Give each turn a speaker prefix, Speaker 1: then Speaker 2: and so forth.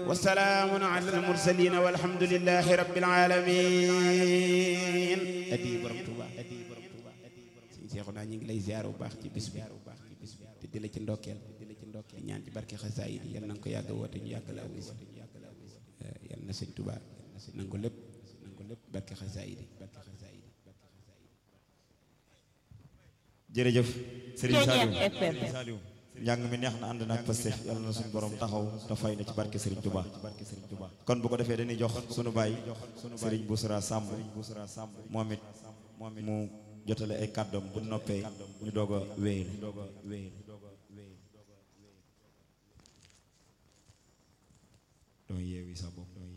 Speaker 1: وسلام على المرسلين والحمد لله رب العالمين adi borom Tuuba adi borom Tuuba sëñ Seexuna ñu ngi lay ziar bu baax ci bis bi te di la ci ndokkeel di la ci ndokkeel ñaan ci barke xasaayid yi yal na nga ko yàgg woote ñu yàgg la wuy yal na sëñ Tuuba nangu lépp nangu lépp barke xasaayid yi barke xasaayid yi
Speaker 2: jërëjëf Serigne
Speaker 3: Ceeñeer
Speaker 2: Saliou
Speaker 3: FM.
Speaker 2: Saliou njàng mi neex na ànd na ak Pastef yàlla na suñu borom taxaw te fay na ci barke Serigne Touba kon bu ko defee dañuy jox sunu baay Serigne Boussra Samb moom it mu jotale ay kàddoom bu noppee ñu doog a wéyal doo yeewi sa bopp